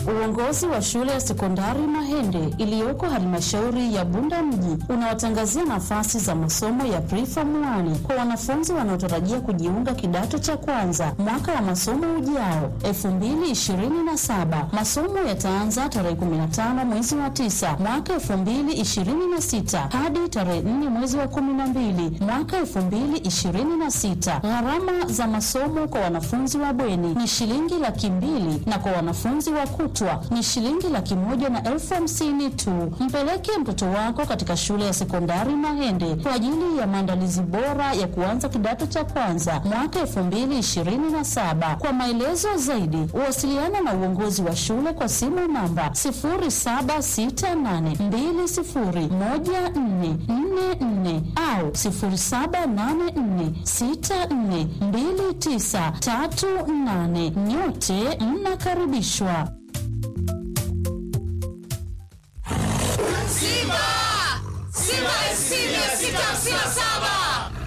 Uongozi wa shule ya sekondari Mahende iliyoko halmashauri ya Bunda mji unawatangazia nafasi za masomo ya preform 1 kwa wanafunzi wanaotarajia kujiunga kidato cha kwanza mwaka wa masomo ujao 2027. Masomo yataanza tarehe 15 mwezi wa 9 mwaka 2026 hadi tarehe 4 mwezi wa 12 mwaka 2026. Gharama za masomo kwa wanafunzi wa bweni ni shilingi laki mbili na kwa wanafunzi wa kutwa ni shilingi laki moja na elfu hamsini tu. Mpeleke mtoto wako katika shule ya sekondari Mahende kwa ajili ya maandalizi bora ya kuanza kidato cha kwanza mwaka elfu mbili ishirini na saba. Kwa maelezo zaidi, wasiliana na uongozi wa shule kwa simu namba sifuri saba sita nane mbili sifuri moja nne nne nne au sifuri saba nane nne sita nne mbili tisa tatu nane. Nyote mnakaribishwa. Simba! Simba SC 657!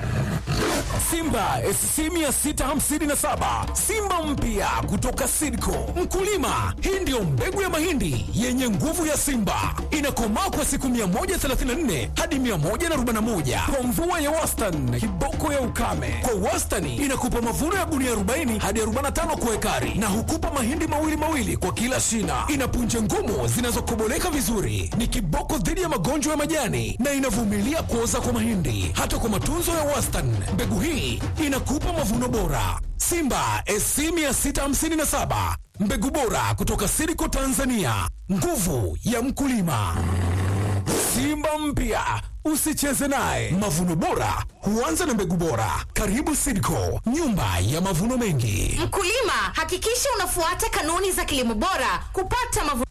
Simba SC 657 Simba mpya kutoka Sidco. Mkulima, hii ndiyo mbegu ya mahindi yenye nguvu ya Simba, inakomaa kwa siku 134 hadi 141 kwa mvua ya wastani, kiboko ya ukame. Kwa wastani inakupa mavuno ya gunia 40 hadi 45 kwa ekari, na hukupa mahindi mawili mawili kwa kila shina. Ina punje ngumu zinazokoboleka vizuri, ni kiboko dhidi ya magonjwa ya majani na inavumilia kuoza kwa mahindi. Hata kwa matunzo ya wastani, mbegu hii inakupa mavuno bora. Simba SC 657 mbegu bora kutoka Siriko Tanzania, nguvu ya mkulima. Simba mpya usicheze naye. Mavuno bora huanza na mbegu bora. Karibu Siriko, nyumba ya mavuno mengi. Mkulima, hakikisha unafuata kanuni za kilimo bora kupata mavuno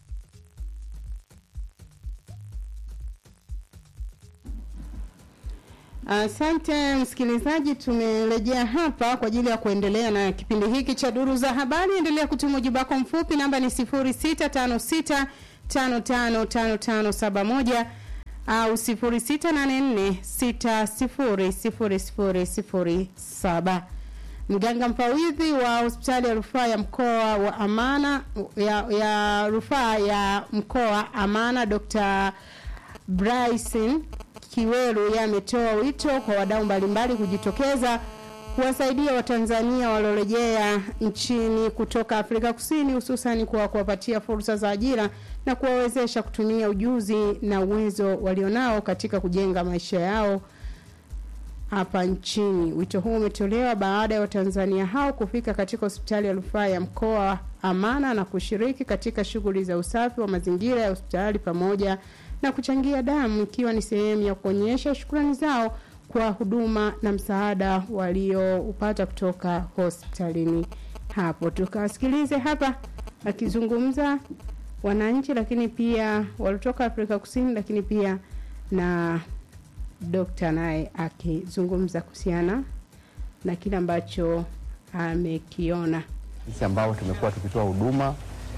Asante msikilizaji, tumerejea hapa kwa ajili ya kuendelea na kipindi hiki cha duru za habari. Endelea kutuma ujumbe wako mfupi, namba ni 0656555571 au 0684600007. Mganga mfawidhi wa hospitali ya rufaa ya mkoa wa Amana ya, ya rufaa ya mkoa Amana Dr. Bryson Kiweru yeye ametoa wito kwa wadau mbalimbali kujitokeza kuwasaidia Watanzania waliorejea nchini kutoka Afrika Kusini hususan kwa kuwapatia fursa za ajira na kuwawezesha kutumia ujuzi na uwezo walionao katika kujenga maisha yao hapa nchini. Wito huu umetolewa baada ya Watanzania hao kufika katika hospitali ya rufaa ya mkoa Amana na kushiriki katika shughuli za usafi wa mazingira ya hospitali pamoja na kuchangia damu ikiwa ni sehemu ya kuonyesha shukrani zao kwa huduma na msaada walioupata kutoka hospitalini hapo. Tukawasikilize hapa akizungumza wananchi, lakini pia waliotoka Afrika Kusini, lakini pia na dokta naye akizungumza kuhusiana na kile ambacho amekiona. sisi ambao tumekuwa tukitoa huduma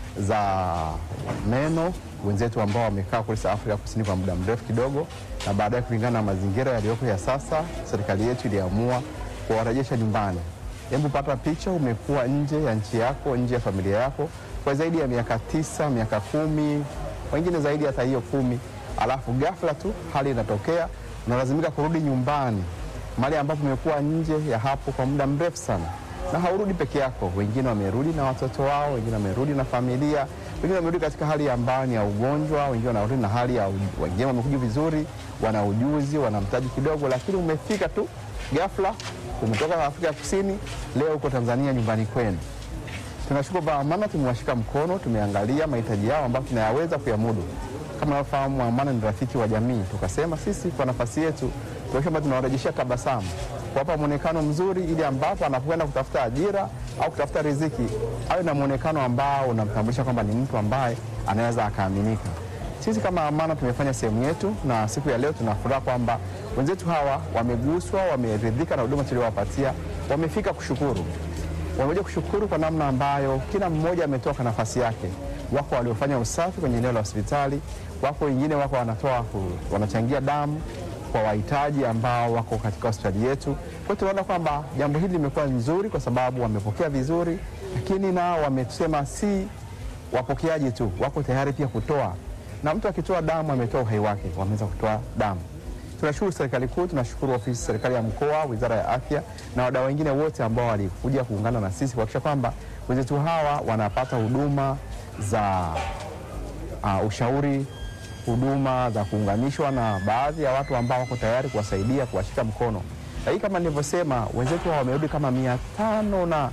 za meno wenzetu ambao wamekaa kule South Afrika Kusini kwa muda mrefu kidogo, na baadaye kulingana na mazingira yaliyoko ya sasa, serikali yetu iliamua kuwarejesha nyumbani. Hebu pata picha, umekuwa nje ya nchi yako, nje ya familia yako kwa zaidi ya miaka tisa, miaka kumi, wengine zaidi hata hiyo kumi, alafu ghafla tu hali inatokea, unalazimika kurudi nyumbani mahali ambapo umekuwa nje ya hapo kwa muda mrefu sana na haurudi peke yako. Wengine wamerudi na watoto wao, wengine wamerudi na familia, wengine wamerudi katika hali ambayo ni ya ugonjwa, wengine wanarudi na hali ya uj- wengine wamekuja vizuri, wana ujuzi, wana mtaji kidogo, lakini umefika tu ghafla, umetoka Afrika Kusini, leo uko Tanzania nyumbani kwenu. Tunashukuru kwa Amana, tumewashika mkono, tumeangalia mahitaji yao ambayo tunayaweza kuyamudu. Kama unavyofahamu, Amana ni rafiki wa jamii. Tukasema sisi kwa nafasi yetu tukasema tunawarejeshea tabasamu, kuwapa mwonekano mzuri, ili ambapo anapokwenda kutafuta ajira au kutafuta riziki awe na mwonekano ambao unamtambulisha kwamba ni mtu ambaye anaweza akaaminika. Sisi kama Amana tumefanya sehemu yetu, na siku ya leo tuna furaha kwamba wenzetu hawa wameguswa, wameridhika na huduma tuliowapatia, wamefika kushukuru wamekuja kushukuru kwa namna ambayo kila mmoja ametoka nafasi yake. Wako waliofanya usafi kwenye eneo la hospitali, wako wengine wako wanatoa ku- wanachangia damu kwa wahitaji ambao wako katika hospitali yetu. Kwa hiyo tunaona kwamba jambo hili limekuwa nzuri kwa sababu wamepokea vizuri, lakini nao wamesema si wapokeaji tu, wako tayari pia kutoa, na mtu akitoa damu ametoa uhai wake, wameweza kutoa damu. Tunashukuru serikali kuu, tunashukuru ofisi serikali ya mkoa, wizara ya afya na wadau wengine wote ambao walikuja kuungana na sisi kuhakikisha kwamba wenzetu hawa wanapata huduma za uh, ushauri, huduma za kuunganishwa na baadhi ya watu ambao wako tayari kuwasaidia, kuwashika mkono. Lakini kama nilivyosema, wenzetu hawa wamerudi kama mia tano na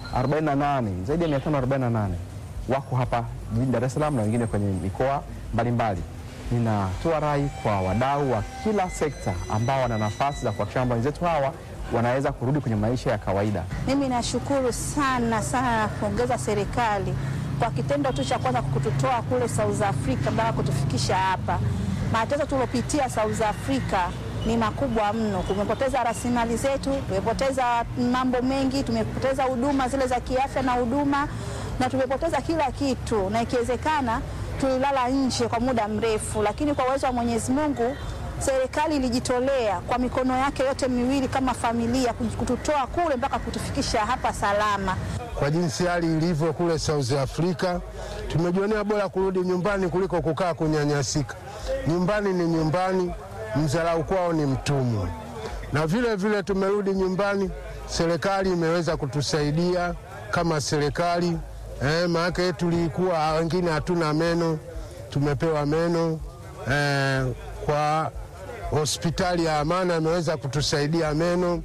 48 zaidi ya 548 wako hapa jijini Dar es Salaam na wengine kwenye mikoa mbalimbali. Ninatoa rai kwa wadau wa kila sekta ambao wana nafasi za kuhakikisha kwamba wenzetu hawa wanaweza kurudi kwenye maisha ya kawaida. Mimi nashukuru sana sana na kuongeza serikali kwa kitendo tu cha kwanza kututoa kule South Africa mpaka kutufikisha hapa. Mateso tuliopitia South Africa ni makubwa mno. Tumepoteza rasilimali zetu, tumepoteza mambo mengi, tumepoteza huduma zile za kiafya na huduma, na tumepoteza kila kitu, na ikiwezekana tulilala nje kwa muda mrefu, lakini kwa uwezo wa Mwenyezi Mungu serikali ilijitolea kwa mikono yake yote miwili kama familia kututoa kule mpaka kutufikisha hapa salama. Kwa jinsi hali ilivyo kule South Africa, tumejionea bora kurudi nyumbani kuliko kukaa kunyanyasika. Nyumbani ni nyumbani, mzalau kwao ni mtumwa. Na vile vile tumerudi nyumbani, serikali imeweza kutusaidia kama serikali eh, maana tulikuwa wengine hatuna meno, tumepewa meno eh, kwa hospitali ya Amana imeweza kutusaidia meno.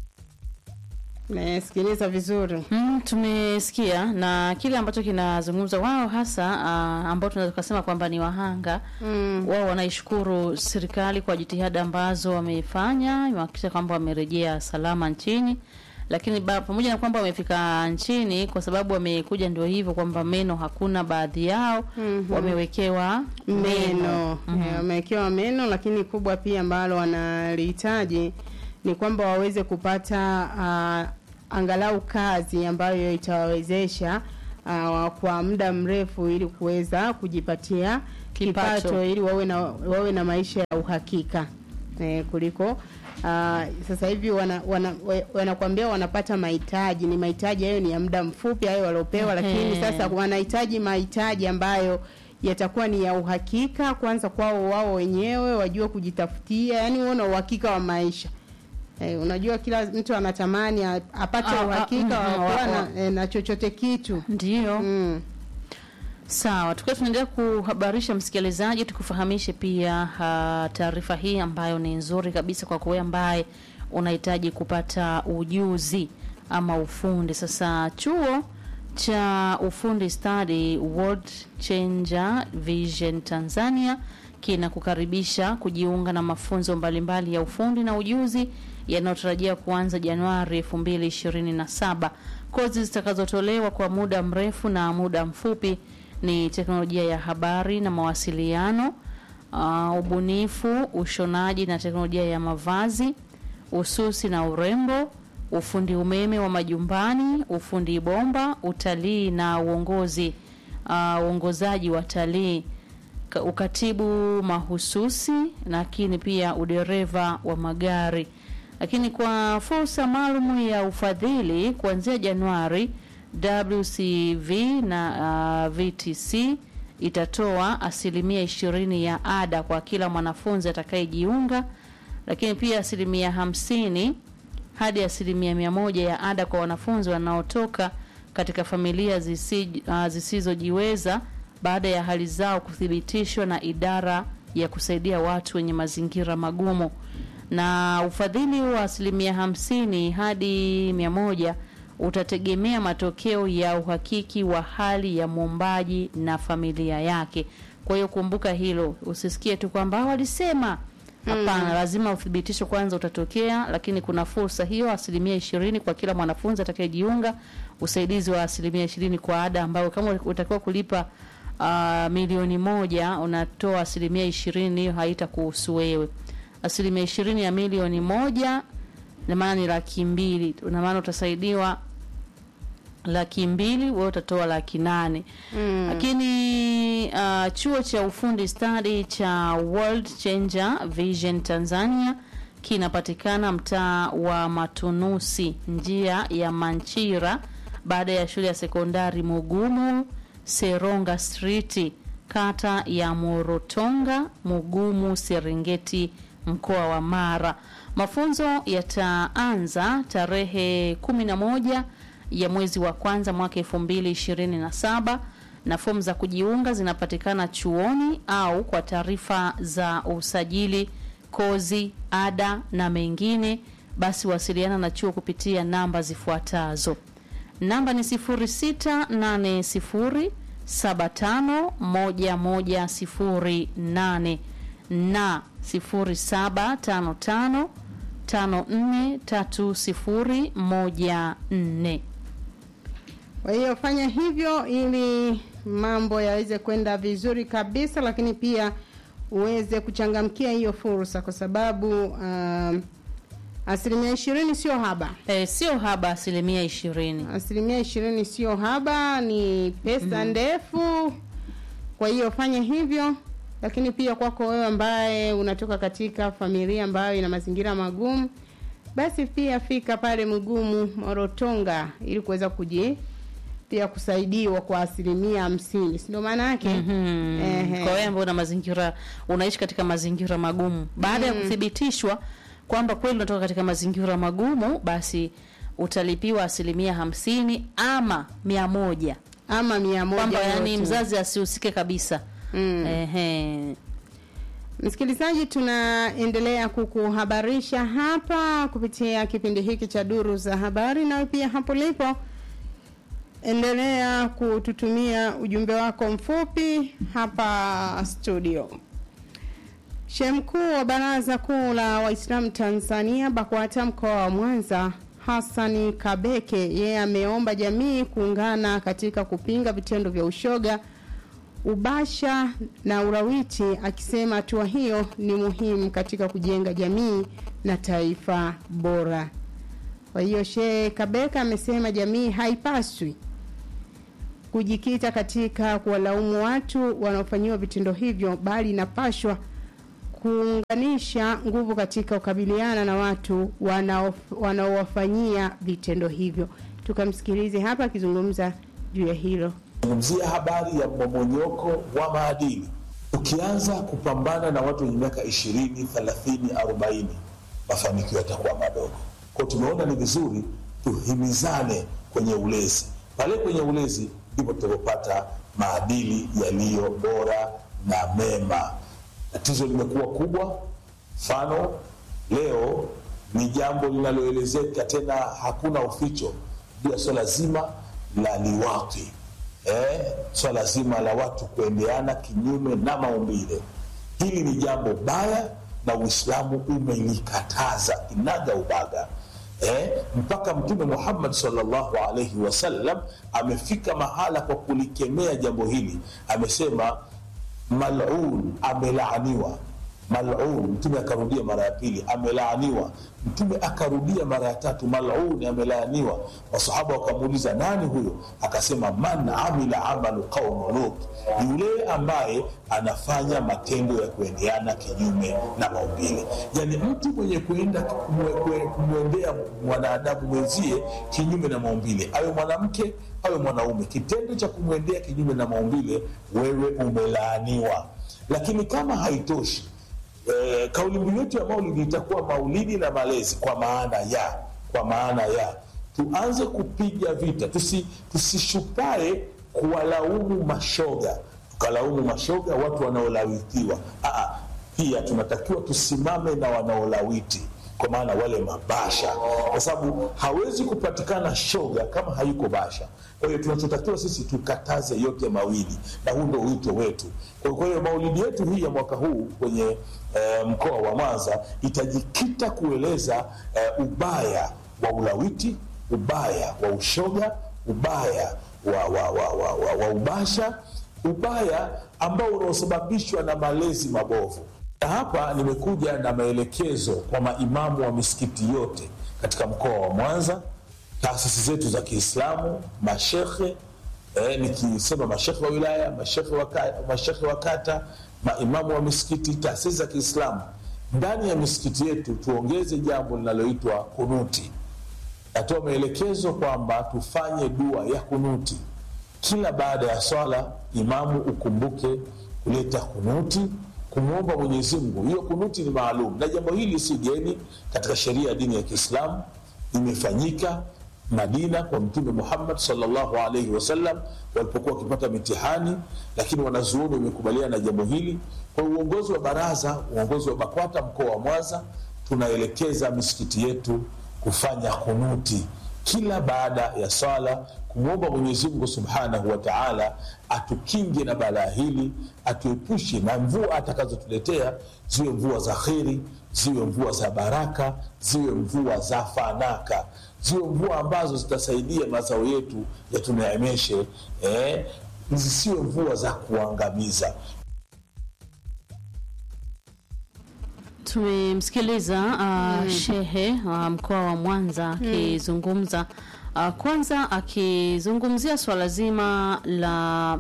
Nasikiliza vizuri. Mm, tumesikia na kile ambacho kinazungumza wao hasa uh, ambao tunaweza kusema kwamba ni wahanga mm. Wao wanaishukuru serikali kwa jitihada ambazo wamefanya, imehakikisha kwamba wamerejea salama nchini, lakini ba, pamoja na kwamba wamefika nchini, kwa sababu wamekuja ndio hivyo kwamba meno hakuna, baadhi yao mm-hmm. wamewekewa meno Eh, wamewekewa meno, lakini kubwa pia ambalo wanalihitaji ni kwamba waweze kupata uh, angalau kazi ambayo itawawezesha uh, kwa muda mrefu ili kuweza kujipatia kipato, Kipato. ili wawe na, wawe na maisha ya uhakika eh, kuliko uh, sasa hivi wana, wana, wa- wanakuambia wanapata mahitaji, ni mahitaji hayo ni ya muda mfupi hayo waliopewa, lakini Ehe. sasa wanahitaji mahitaji ambayo yatakuwa ni ya uhakika kwanza kwao wao wenyewe, wajue kujitafutia, yani uone uhakika wa maisha. Eh, unajua kila mtu anatamani a- apate Ah, ah, uhakika mm, wa wa- kuwa wa- na, eh, na chochote kitu ndio mm. Sawa, tukiwa tunaendelea kuhabarisha msikilizaji, tukufahamishe pia uh, taarifa hii ambayo ni nzuri kabisa kwa wewe ambaye unahitaji kupata ujuzi ama ufundi. Sasa chuo cha ufundi stadi World Changer Vision Tanzania kinakukaribisha kujiunga na mafunzo mbalimbali ya ufundi na ujuzi yanayotarajia kuanza Januari 2027. Kozi zitakazotolewa kwa muda mrefu na muda mfupi ni teknolojia ya habari na mawasiliano, uh, ubunifu, ushonaji na teknolojia ya mavazi, ususi na urembo, ufundi umeme wa majumbani, ufundi bomba, utalii na uongozi, uh, uongozaji wa talii, ka- ukatibu mahususi, lakini pia udereva wa magari. Lakini kwa fursa maalum ya ufadhili kuanzia Januari, WCV na uh, VTC itatoa asilimia ishirini ya ada kwa kila mwanafunzi atakayejiunga, lakini pia asilimia hamsini hadi asilimia mia moja ya ada kwa wanafunzi wanaotoka katika familia zisi, uh, zisizojiweza baada ya hali zao kuthibitishwa na idara ya kusaidia watu wenye mazingira magumu na ufadhili wa asilimia hamsini hadi mia moja utategemea matokeo ya uhakiki wa hali ya mwombaji na familia yake. Kwa hiyo kumbuka hilo, usisikie tu kwamba "Ah, walisema Hapana, lazima uthibitisho kwanza utatokea, lakini kuna fursa hiyo asilimia ishirini kwa kila mwanafunzi atakayejiunga, usaidizi wa asilimia ishirini kwa ada ambayo kama utakiwa kulipa uh, milioni moja unatoa asilimia ishirini, hiyo haitakuhusu wewe. Asilimia ishirini ya milioni moja na maana ni laki mbili, na maana utasaidiwa laki mbili wewe utatoa laki nane mm. Lakini uh, chuo cha ufundi stadi cha World Changer Vision Tanzania kinapatikana mtaa wa Matunusi, njia ya Manchira, baada ya shule ya sekondari Mugumu Seronga Street, kata ya Morotonga, Mugumu, Serengeti, mkoa wa Mara. Mafunzo yataanza tarehe 11 ya mwezi wa kwanza mwaka 2027 na fomu za kujiunga zinapatikana chuoni au kwa taarifa za usajili, kozi, ada na mengine, basi wasiliana na chuo kupitia namba zifuatazo. Namba ni 0680751108 na 0755543014. Kwa hiyo fanya hivyo ili mambo yaweze kwenda vizuri kabisa, lakini pia uweze kuchangamkia hiyo fursa, kwa sababu um, asilimia ishirini sio haba. E, sio haba asilimia ishirini. Asilimia ishirini sio haba, ni pesa ndefu. Kwa hiyo fanya hivyo, lakini pia kwako wewe ambaye unatoka katika familia ambayo ina mazingira magumu, basi pia fika pale Mgumu Morotonga ili kuweza kuji pia kusaidiwa kwa asilimia hamsini, si ndio maana yake? Ehe. Kwa wewe ambao una mazingira unaishi katika mazingira magumu, baada ya kuthibitishwa kwamba kweli unatoka katika mazingira magumu, basi utalipiwa asilimia hamsini ama mia moja ama mia moja kwamba yani yote. mzazi asihusike kabisa. Mm. Ehe. Msikilizaji, tunaendelea kukuhabarisha hapa kupitia kipindi hiki cha Duru za Habari, nawe pia hapo lipo endelea kututumia ujumbe wako mfupi hapa studio. Shehe mkuu wa Baraza Kuu la Waislamu Tanzania BAKWATA mkoa wa Mwanza Hassani Kabeke yeye ameomba jamii kuungana katika kupinga vitendo vya ushoga, ubasha na ulawiti, akisema hatua hiyo ni muhimu katika kujenga jamii na taifa bora. Kwa hiyo Shehe Kabeka amesema jamii haipaswi kujikita katika kuwalaumu watu wanaofanyiwa vitendo hivyo, bali inapashwa kuunganisha nguvu katika kukabiliana na watu wanao- wanaowafanyia vitendo hivyo. Tukamsikilize hapa akizungumza juu ya hilo. zungumzia habari ya mmomonyoko wa maadili. Ukianza kupambana na watu wenye miaka ishirini, thelathini, arobaini, mafanikio yatakuwa madogo. Kwa hiyo tumeona ni vizuri tuhimizane kwenye ulezi. Pale kwenye ulezi ndipo tutapopata maadili yaliyo bora na mema. Tatizo limekuwa kubwa, mfano leo ni jambo linaloelezeka tena, hakuna uficho juu ya swala zima la liwati eh, swala zima la watu kuendeana kinyume na maumbile. Hili ni jambo baya na Uislamu umelikataza kinaga ubaga eh, mpaka Mtume Muhammad sallallahu alaihi wasallam amefika mahala kwa kulikemea jambo hili, amesema malun, amelaaniwa malun. Mtume akarudia mara ya pili, amelaaniwa. Mtume akarudia mara ya tatu, malun, amelaaniwa. Wasahaba wakamuuliza nani huyo? Akasema man amila amalu qaumu Lut, yule ambaye anafanya matendo ya kuendeana kinyume na maumbile. Yani mtu mwenye kuenda kumwe- kwe- kumwendea mwanadamu mwenzie kinyume na maumbile, awe mwanamke awe mwanaume, kitendo cha kumwendea kinyume na maumbile, wewe umelaaniwa. Lakini kama haitoshi eh, kauli mbiu yetu ya maulidi itakuwa maulidi na malezi, kwa maana ya kwa maana ya tuanze kupiga vita, tusi tusishupae kuwalaumu mashoga, tukalaumu mashoga, watu wanaolawitiwa. Aa, pia tunatakiwa tusimame na wanaolawiti kwa maana wale mabasha, kwa sababu hawezi kupatikana shoga kama hayuko basha. Kwa hiyo tunachotakiwa sisi tukataze yote mawili, na huu ndio wito wetu. Kwa kwa hiyo maulidi yetu hii ya mwaka huu kwenye eh, mkoa wa Mwanza itajikita kueleza eh, ubaya wa ulawiti, ubaya wa ushoga, ubaya wa, wa, wa, wa, wa, wa ubasha, ubaya ambao unaosababishwa na malezi mabovu na hapa nimekuja na maelekezo kwa maimamu wa misikiti yote katika mkoa wa Mwanza, taasisi zetu za Kiislamu, mashekhe eh, nikisema mashekhe wa wilaya, mashekhe wa, ka- mashekhe wa kata, maimamu wa misikiti, taasisi za Kiislamu, ndani ya misikiti yetu tuongeze jambo linaloitwa kunuti. Natoa maelekezo kwamba tufanye dua ya kunuti kila baada ya swala imamu ukumbuke kuleta kunuti kumwomba Mwenyezi Mungu. Hiyo kunuti ni maalum, na jambo hili si geni katika sheria ya dini ya Kiislamu, imefanyika Madina kwa Mtume Muhammad sallallahu alaihi wasallam walipokuwa wakipata mitihani, lakini wanazuoni wamekubaliana na jambo hili. Kwa uongozi wa baraza, uongozi wa BAKWATA mkoa wa Mwanza, tunaelekeza misikiti yetu kufanya kunuti kila baada ya swala kumwomba Mwenyezi Mungu subhanahu wa taala atukinge na balaa hili, atuepushe na mvua atakazotuletea, ziwe mvua za kheri, ziwe mvua za baraka, ziwe mvua za fanaka, ziwe mvua ambazo zitasaidia mazao yetu yatuneemeshe, eh, zisiwe mvua za kuangamiza. Tumemsikiliza uh, shehe wa mkoa wa Mwanza akizungumza uh, kwanza akizungumzia swala zima la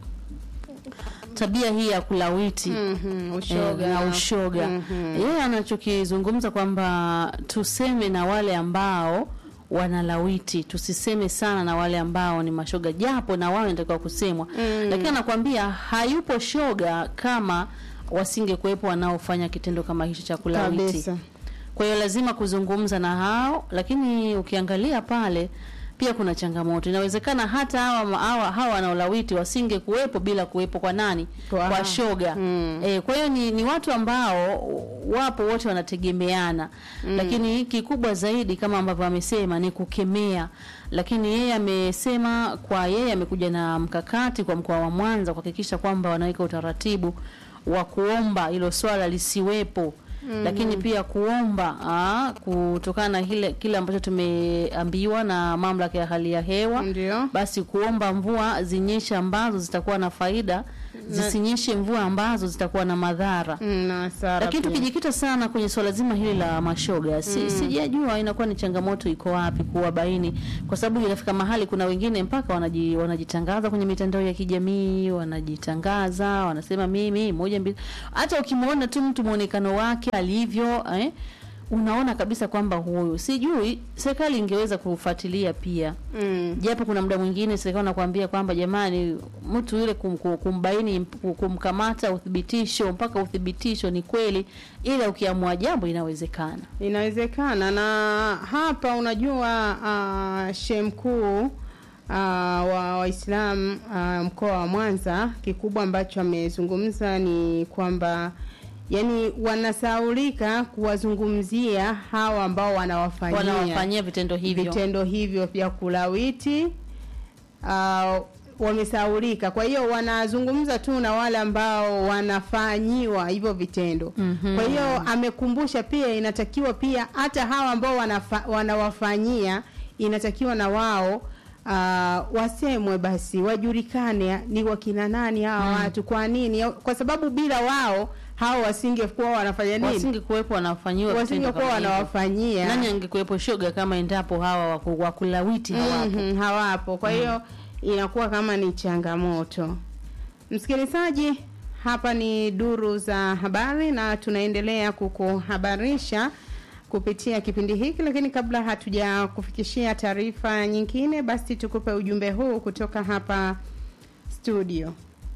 tabia hii ya kulawiti Mhm, ushoga. eh, na ushoga yeye anachokizungumza kwamba tuseme na wale ambao wanalawiti tusiseme sana na wale ambao ni mashoga japo na wao inatakiwa kusemwa lakini anakwambia hayupo shoga kama wasingekuwepo wanaofanya kitendo kama hicho cha kulawiti Kabisa. kwa hiyo lazima kuzungumza na hao, lakini ukiangalia pale pia kuna changamoto. Inawezekana hata hawa hawa, hawa wanaolawiti wasinge kuwepo bila kuwepo kwa nani? Kwa- Kwa shoga. Mm. E, kwa hiyo ni, ni watu ambao wapo wote wanategemeana lakini kikubwa zaidi kama ambavyo amesema ni kukemea. Lakini yeye amesema kwa yeye amekuja na mkakati kwa mkoa wa Mwanza kuhakikisha kwamba wanaweka utaratibu wa kuomba hilo swala lisiwepo lakini pia kuomba aa, kutokana na hile kile ambacho tumeambiwa na mamlaka ya hali ya hewa Ndio. basi kuomba mvua zinyeshe ambazo zitakuwa na faida zisinyeshe mvua ambazo zitakuwa na madhara Mm, na hasara lakini pia. tukijikita sana kwenye swala zima hili la mashoga si, sijajua inakuwa ni changamoto iko wapi kuwabaini, kwa sababu inafika mahali kuna wengine mpaka wanaji, wanajitangaza kwenye mitandao ya kijamii wanajitangaza, wanasema mimi moja mbili. Hata ukimwona tu mtu mwonekano wake alivyo eh, unaona kabisa kwamba huyu, sijui serikali ingeweza kufuatilia pia Mm. japo kuna muda mwingine serikali nakwambia kwamba jamani, mtu yule kum, kum- kumbaini kum- kumkamata, uthibitisho mpaka uthibitisho ni kweli, ila ukiamua jambo inawezekana. Inawezekana na hapa unajua uh, shehe mkuu uh, wa Waislamu uh, mkoa wa Mwanza, kikubwa ambacho amezungumza ni kwamba yani wanasaulika kuwazungumzia hawa ambao wanawafanyia Wanawafanyia vitendo hivyo vitendo hivyo vya kulawiti uh, wamesaulika. Kwa hiyo wanazungumza tu na wale ambao wanafanyiwa hivyo vitendo. Mhm. Kwa hiyo amekumbusha pia, inatakiwa pia hata hawa ambao wanafa, wanawafanyia inatakiwa na wao uh, wasemwe basi, wajulikane ni wakina nani hawa watu, kwa nini? Kwa sababu bila wao hao wasingekuwa wanafanya nini? wasingekuwepo wanafanyiwa vitendo Wasingekuwa kama hivyo. wanawafanyia Nani angekuwepo shoga kama endapo hawa waku- wakulawiti hawapo? Mhm, hawapo. Kwa hiyo inakuwa kama ni changamoto. Msikilizaji, hapa ni duru za habari na tunaendelea kukuhabarisha kupitia kipindi hiki, lakini kabla hatuja kufikishia taarifa nyingine, basi tukupe ujumbe huu kutoka hapa studio.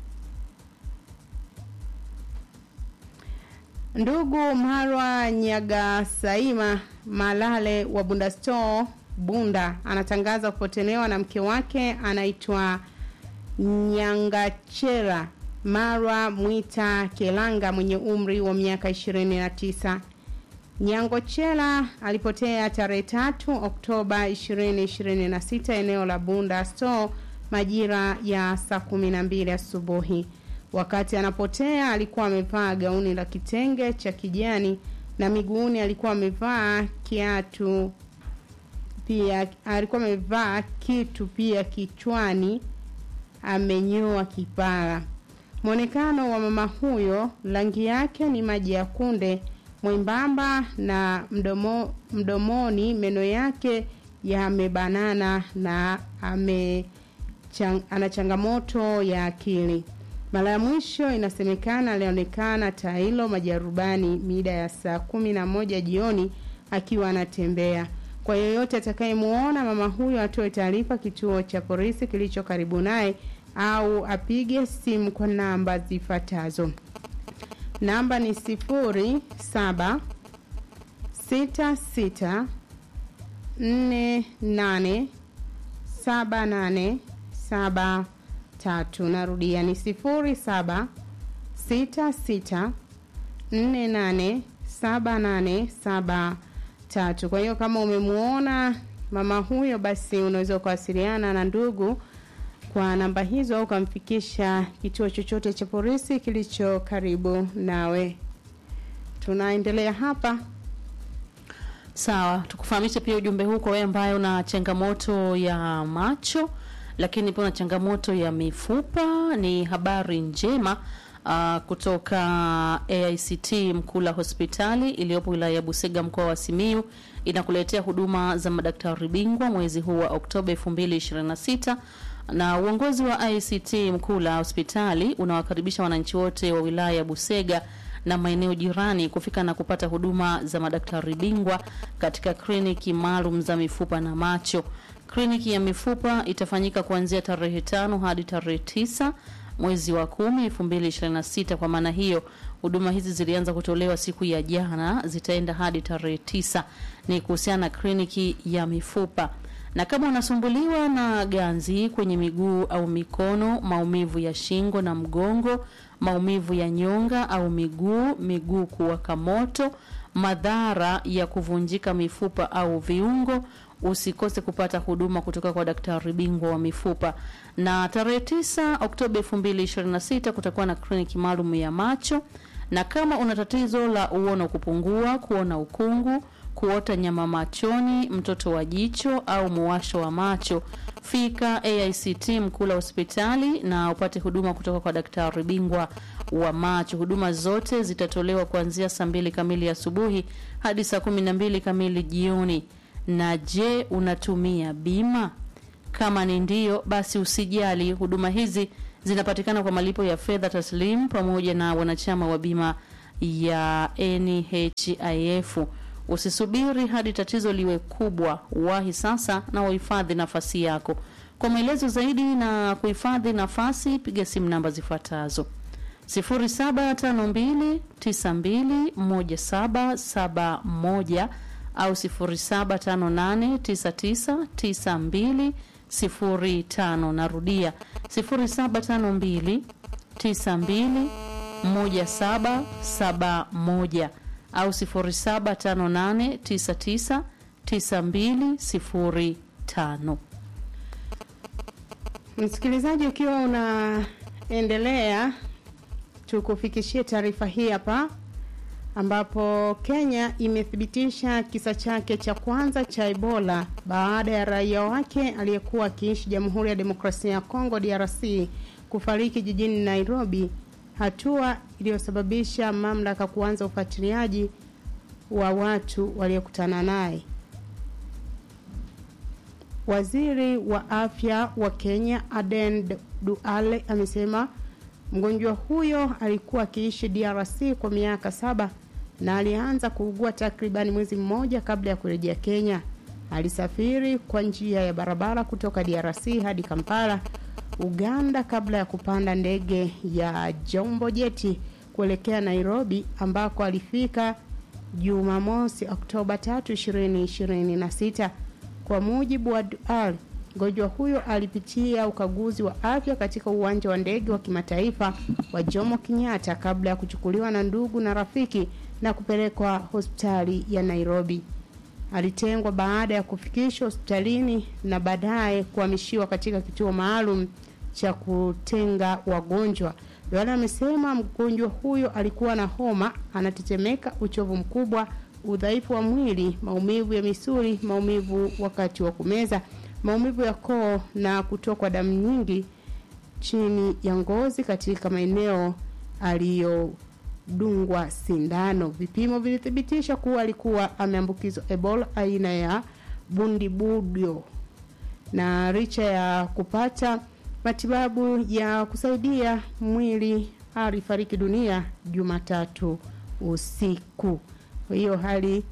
Ndugu Marwa Nyagasaima Malale wa Bunda Store Bunda anatangaza kupotelewa na mke wake anaitwa Nyangachera Marwa Mwita Kelanga mwenye umri wa miaka 29. Nyangochela alipotea tarehe tatu Oktoba 2026 eneo la Bunda Store majira ya saa kumi na mbili asubuhi. Wakati anapotea alikuwa amevaa gauni la kitenge cha kijani na miguuni alikuwa amevaa kiatu pia, alikuwa amevaa kitu pia kichwani, amenyoa kipara. Mwonekano wa mama huyo, rangi yake ni maji ya kunde, mwembamba na mdomo, mdomoni meno yake yamebanana na ame chang, ana changamoto ya akili. Mara ya mwisho inasemekana alionekana Tailo Majarubani mida ya saa kumi na moja jioni akiwa anatembea. Kwa Kwa yoyote atakayemuona mama huyo atoe taarifa kituo cha polisi kilicho karibu naye au apige simu kwa namba zifuatazo. Namba ni sifuri saba sita sita nne nane saba nane saba tatu. Narudia ni sifuri saba sita sita nne nane saba nane saba tatu. Kwa hiyo kama umemuona mama huyo, basi unaweza kuwasiliana na ndugu kwa namba hizo au ukamfikisha kituo chochote cha polisi kilicho karibu nawe. Tunaendelea hapa. Sawa, tukufahamishe pia ujumbe huu kwa wewe ambaye una changamoto ya macho, lakini pia una changamoto ya mifupa. Ni habari njema uh, kutoka AICT Mkula hospitali iliyopo wilaya ya Busega mkoa wa Simiyu inakuletea huduma za madaktari bingwa mwezi huu wa Oktoba 2026 na uongozi wa ICT Mkula hospitali unawakaribisha wananchi wote wa wilaya ya Busega na maeneo jirani kufika na kupata huduma za madaktari bingwa katika kliniki maalum za mifupa na macho. Kliniki ya mifupa itafanyika kuanzia tarehe tano hadi tarehe tisa mwezi wa kumi elfu mbili ishirini na sita. Kwa maana hiyo huduma hizi zilianza kutolewa siku ya jana, zitaenda hadi tarehe tisa. Ni kuhusiana na kliniki ya mifupa na kama unasumbuliwa na ganzi kwenye miguu au mikono, maumivu ya shingo na mgongo, maumivu ya nyonga au miguu, miguu kuwaka moto, madhara ya kuvunjika mifupa au viungo, usikose kupata huduma kutoka kwa daktari bingwa wa mifupa. Na tarehe 9 Oktoba 2026 kutakuwa na kliniki maalum ya macho, na kama una tatizo la uono kupungua, kuona ukungu kuota nyama machoni, mtoto wa jicho au muwasho wa macho, fika AICT Mkula hospitali na upate huduma kutoka kwa daktari bingwa wa macho. Huduma zote zitatolewa kuanzia saa mbili kamili asubuhi hadi saa kumi na mbili kamili jioni. Na je, unatumia bima? Kama ni ndio, basi usijali, huduma hizi zinapatikana kwa malipo ya fedha taslimu pamoja na wanachama wa bima ya NHIF. Usisubiri hadi tatizo liwe kubwa, wahi sasa na uhifadhi nafasi yako. Kwa maelezo zaidi na kuhifadhi nafasi, piga simu namba zifuatazo: 0752921771 au 0758999205. Narudia 0752921771 au 0758999205. Msikilizaji, ukiwa unaendelea, tukufikishie taarifa hii hapa, ambapo Kenya imethibitisha kisa chake cha kwanza cha Ebola baada ya raia wake aliyekuwa akiishi Jamhuri ya Demokrasia ya Kongo DRC kufariki jijini Nairobi, hatua iliyosababisha mamlaka kuanza ufuatiliaji wa watu waliokutana naye. Waziri wa afya wa Kenya Aden Duale amesema mgonjwa huyo alikuwa akiishi DRC kwa miaka saba na alianza kuugua takriban mwezi mmoja kabla ya kurejea Kenya. Alisafiri kwa njia ya barabara kutoka DRC hadi Kampala, Uganda kabla ya kupanda ndege ya Jambo Jeti kuelekea Nairobi ambako alifika Jumamosi Oktoba 3, 2026. Kwa mujibu wa Dual, mgonjwa huyo alipitia ukaguzi wa afya katika uwanja wa ndege wa kimataifa wa Jomo Kenyatta kabla ya kuchukuliwa na ndugu na rafiki na kupelekwa hospitali ya Nairobi. Alitengwa baada ya kufikishwa hospitalini na baadaye kuhamishiwa katika kituo maalum cha kutenga wagonjwa. Duale amesema mgonjwa huyo alikuwa na homa, anatetemeka, uchovu mkubwa, udhaifu wa mwili, maumivu ya misuli, maumivu wakati wa kumeza, maumivu ya koo na kutokwa damu nyingi chini ya ngozi katika maeneo aliyodungwa sindano. Vipimo vilithibitisha kuwa alikuwa ameambukizwa Ebola aina ya bundibudio, na licha ya kupata matibabu ya kusaidia mwili alifariki dunia Jumatatu usiku. Kwa hiyo hali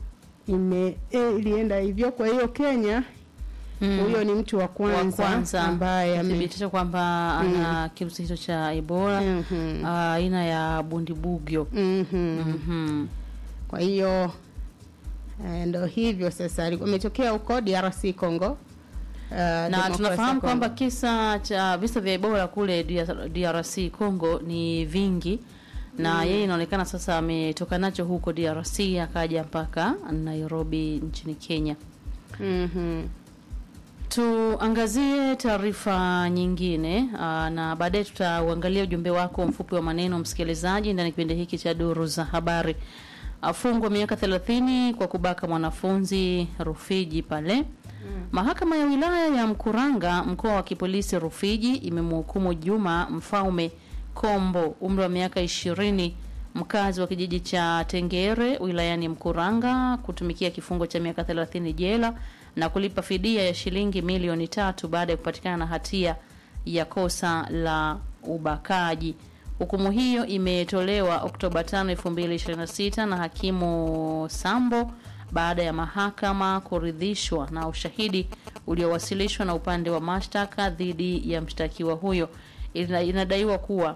ime e, ilienda hivyo. Kwa hiyo Kenya Mm. huyo ni mtu wa wa kwanza, kwanza ambaye ame thibitisha kwamba ana kirusi hicho cha Ebola Mhm. ah, aina ya bundibugyo. Mhm. Mhm. Kwa hiyo eh, ndo hivyo sasa, alikuwa ametokea huko DRC Congo. Uh, na tunafahamu kwamba kisa cha visa vya Ebola kule DR- DRC Congo ni vingi na yeye inaonekana sasa ametoka nacho huko DRC akaja mpaka Nairobi nchini Kenya. mm Tuangazie taarifa nyingine aa, na baadaye tutauangalia ujumbe wako mfupi wa maneno msikilizaji, ndani ya kipindi hiki cha duru za habari. Afungwa miaka 30 kwa kubaka mwanafunzi Rufiji pale. Mahakama ya wilaya ya Mkuranga mkoa wa kipolisi Rufiji imemhukumu Juma Mfaume Kombo umri wa miaka ishirini mkazi wa kijiji cha Tengere wilayani Mkuranga kutumikia kifungo cha miaka 30 jela na kulipa fidia ya shilingi milioni tatu baada ya kupatikana na hatia ya kosa la ubakaji. Hukumu hiyo imetolewa Oktoba 5, 2026 na hakimu Sambo baada ya mahakama kuridhishwa na ushahidi uliowasilishwa na upande wa mashtaka dhidi ya mshtakiwa huyo. Ina- Inadaiwa kuwa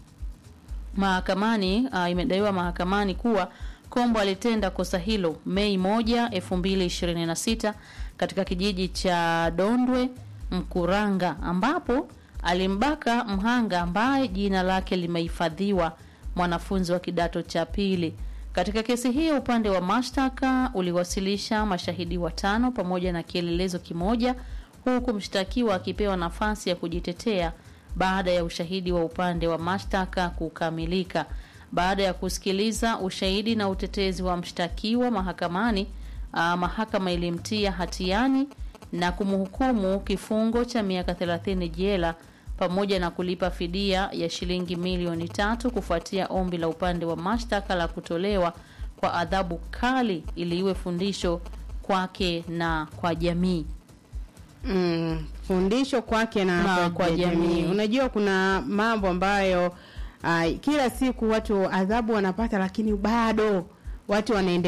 mahakamani uh, imedaiwa mahakamani kuwa Kombo alitenda kosa hilo Mei moja elfu mbili ishirini na sita katika kijiji cha Dondwe Mkuranga, ambapo alimbaka mhanga ambaye jina lake limehifadhiwa, mwanafunzi wa kidato cha pili. Katika kesi hiyo upande wa mashtaka uliwasilisha mashahidi watano pamoja na kielelezo kimoja, huku mshtakiwa akipewa nafasi ya kujitetea baada ya ushahidi wa upande wa mashtaka kukamilika. Baada ya kusikiliza ushahidi na utetezi wa mshtakiwa mahakamani, aa, mahakama ilimtia hatiani na kumhukumu kifungo cha miaka 30 jela pamoja na kulipa fidia ya shilingi milioni tatu kufuatia ombi la upande wa mashtaka la kutolewa kwa adhabu kali ili iwe fundisho kwake na kwa jamii. Mm, fundisho kwake na, Na kwa, kwa jamii. jamii. Unajua kuna mambo ambayo uh, kila siku watu adhabu wanapata, lakini bado watu wanaendelea